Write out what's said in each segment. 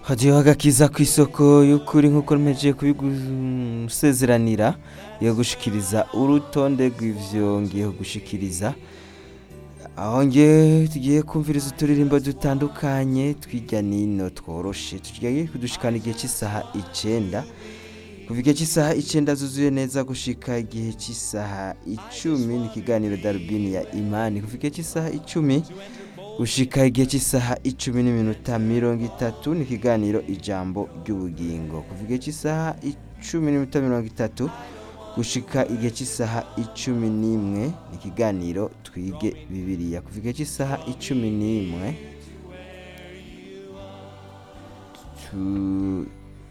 hadiyo agakiza ku isoko y'ukuri nk'uko mpejeje kubigusezeranira yo gushikiriza urutonde rw'ivyo ngiye gushikiriza aho nge tugiye kumviriza uturirimbo dutandukanye twirya nino tworoshe tugiye kudushikana igihe cy'isaha icenda kuva igihe cy'isaha icenda zuzuye neza gushika igihe cy'isaha icumi ni ikiganiro darubini ya imani kuva igihe cy'isaha icumi gushika igihe cy'isaha icumi n'iminota mirongo itatu ni ikiganiro ijambo ry'ubugingo kuva igihe cy'isaha icumi n'iminota mirongo itatu gushika igihe cy'isaha icumi n'imwe ni ikiganiro twige bibiliya kuva igihe cy'isaha icumi n'imwe tu-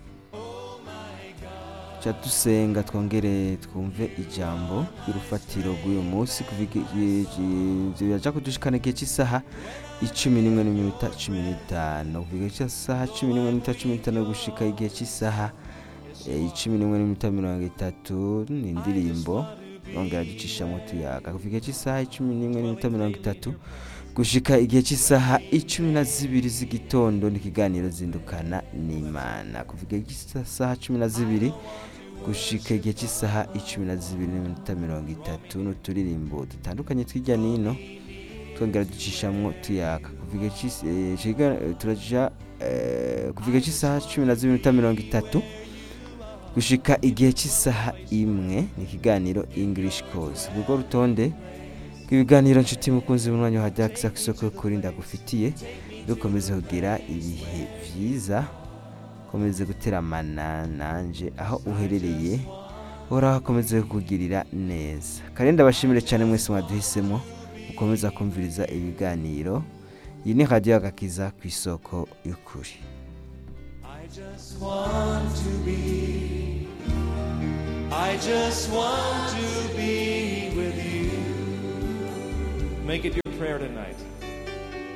ca dusenga twongere twumve ijambo ry'urufatiro rw'uyu munsi kuva igihe- igihe- biraja kudushikana igihe cy'isaha icumi n'imwe n'iminota cumi n'itanu kuva igihe cy'isaha cumi n'imwe n'iminota cumi n'itanu gushika igihe cy'isaha eh, icumi n'imwe n'iminota mirongo itatu ni indirimbo yongera ducishamo tuyaga kuva igihe cy'isaha icumi n'imwe n'iminota mirongo itatu gushika igihe cy'isaha icumi na zibiri z'igitondo ni ikiganiro zindukana n'imana kuva igihe cy'isaha cumi na zibiri gushika igihe cy'isaha icumi na zibiri n'iminota mirongo itatu n'uturirimbo dutandukanye tw'ijya nino twongera ducishamwo tuyaka kuva igihe cy'is- eh, ciga- eh, turaja eh, kuva igihe cy'isaha cumi na zibiri n'iminota mirongo itatu gushika igihe cy'isaha imwe ni ikiganiro english course urwo rutonde rw'ibiganiro nshuti mukunzi munywanyi wa dakisa ku isoko y'ukuri ndagufitiye dukomeze kugira ibihe byiza komeze guteramana nanje aho uherereye uhoraho akomeze kukugirira neza kandi ndabashimire cyane mwese mwaduhisemo mukomeza kumviriza ibiganiro iyi ni radiyo agakiza ku isoko y'ukuri I just want to be, I just want to be with you. Make it your prayer tonight.